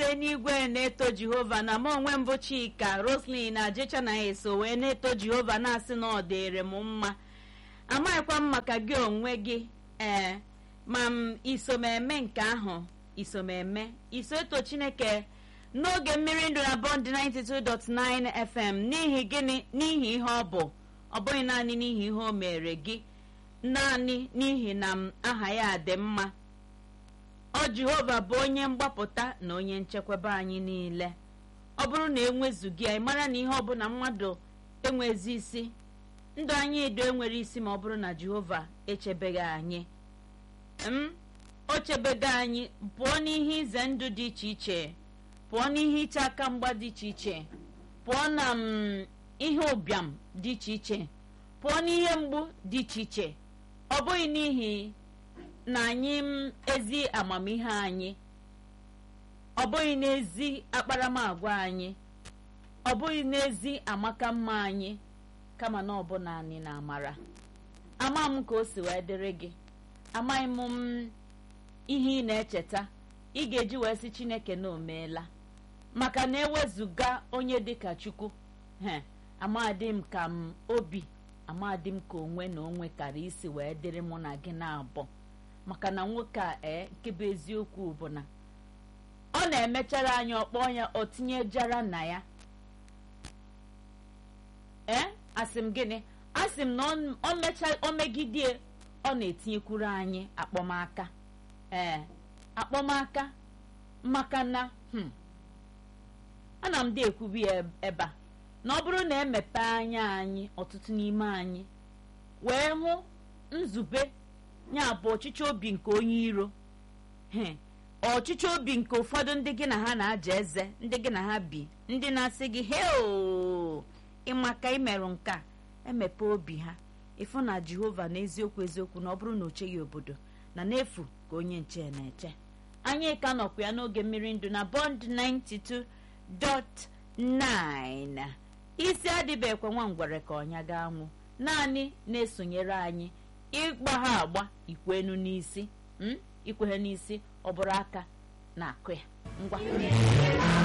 ndị n'igwe na-eto jehova na m onwe mbụ chika roslin na jecha na eso wee na-eto jehova na-asị na ọ dịrị m mma amaghịkwa m maka gị onwe gị ee ma m isomeme nke ahụ isomeme iso eto chineke n'oge mmiri ndụ na bọnd 92.9 fm n'ihi gịnị n'ihi ihe ọ bụ ọ bụghị naanị n'ihi ihe o mere gị naanị n'ihi na m aha ya dị mma ọ jehova bụ onye mgbapụta na onye nchekwaba anyị niile ọ bụrụ na enwezughị anyị mara na ihe ọbụla mmadụ enwezi isi ndụ anyị edo enwere isi ma ọ bụrụ na jehova echebeghị anyị m o chebego anyị pụọ n'ihe ize ndụ dị iche iche pụọ n'ihe iche aka mgba dị iche iche pụọ na m ihe ụbịam dị iche iche pụọ n'ihe mgbu dị iche iche ọ bụghị n'ihi na anyị m ezi amamihe anyị ọ bụghị n'ezi akparamagwa anyị ọ bụghị n'ezi amaka mma anyị kama na ọ bụ naanị na amara ama m ka o si wee dịrị gị amaghị m m ihe ị na-echeta ị ga-eji wee sị chineke na o meela maka na ewezụga onye dịka chukwu he amadị m ka m obi amadị m ka onwe na onwe kara isi wee dịrị mụ na gị na-abụ maka na nwoke a ee nke bụ eziokwu bụ na ọ na-emechara anyị ọkpọ ya o tinyejara na ya ee asị m gịnị asị m na o megidie ọ na-etinyekwuru anyị akpọmaka ee akpọmaka maka na ana m dị ekwubi ya ebe a na ọ bụrụ na emepe anya anyị ọtụtụ n'ime anyị wee hụ nzube ya bụ ọchịchị obi nke onye iro ọchịchị obi nke ụfọdụ ndị gị na ha na-aja eze ndị gị na ha bi ndị na-asị gị heo ịmaka imerụ nke a emepe obi ha ịfụ na jehova na eziokwu eziokwu na ọ bụrụ na o cheghị obodo na n'efu ka onye nche na-eche anyị ka nọkwa ya n'oge mmiri ndụ na bond 92.9 isi adịbekwa nwa ngwere ka ọnya ga-anwụ naanị na-esonyere anyị ịgba ha agba ikwenu n'isi ikwe ha n'isi ọ bụrụ aka na-akụ ya ngwa